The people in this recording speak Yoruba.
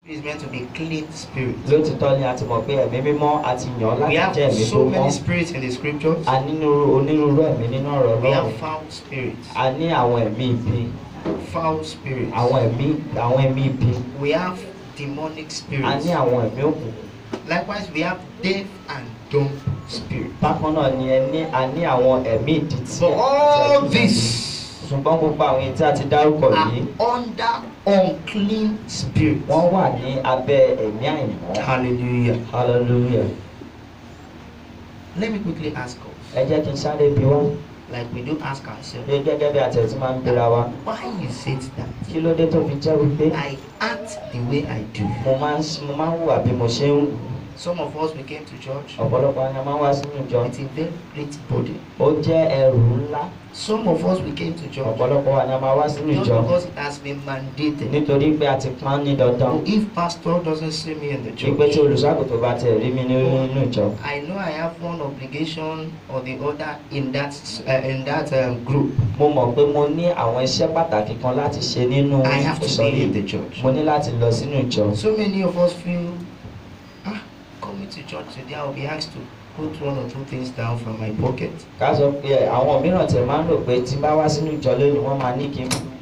is meant to be clean spirit. lótìtọ́ ni a ti mọ̀ pé ẹ̀mí mímọ́ a ti yàn án We láti have jẹ́ ẹ̀mí tó so many mọ́ spirits in the scriptures. a nínú onírúurú ẹ̀mí nínú ọ̀rọ̀ We Ọlọ́run have foul spirits, a ní àwọn ẹ̀mí ibi foul spirits. àwọn ẹ̀mí àwọn ẹ̀mí ibi We have demonic a spirits. ní àwọn ẹ̀mí òkùnkùn Likewise, we have deaf and dumb spirits. bákan náà ni ẹ ní a ní àwọn ẹ̀mí ìdítí So all this ṣùgbọ́n gbogbo àwọn èyí tí a ti dárúkọ are yìí under unclean spirits. wọ́n wà ní abẹ́ ẹ̀mí àìmọ́ Hallelujah. hallelujah Let me quickly ask us, ẹ jẹ́ kí n sáré bi wá like we do ask ourselves, pé gẹ́gẹ́ bí àtẹ̀tí máa ń bira wa why is it that kí ló dé tó fi jẹ́ wípé I act the way I do? mo máa ń mo máa ń hùwà bí mo ṣe ń hù Some of us we came to church ọ̀pọ̀lọpọ̀ ni a máa ń wá sínú ìjọ with a very great body. ó jẹ́ ẹrù ńlá Some of us we came to church ọ̀pọ̀lọpọ̀ wa ni a máa wá sínú just ìjọ because it has been mandated. nítorí pé a ti pọ́n ní dandan So if pastor doesn't see me in the wípé tí church, olùṣàgùtàn bá tẹ̀ rí mi ní- nínú ìjọ I know I have one obligation or the other in that uh, in that um, group. mo mọ̀ pé mo ní àwọn iṣẹ́ pàtàkì kan láti ṣe nínú I have to ìsọ̀rí be in the church. mo ní láti lọ sínú ìjọ So many of us feel, ah, coming to church today, I'll be asked to put one or two things down from my pocket. ká sọ pé àwọn mìíràn tẹ̀ máa ń rò pé tí n bá wá sínú ìjọ lónìí wọ́n máa ní kí n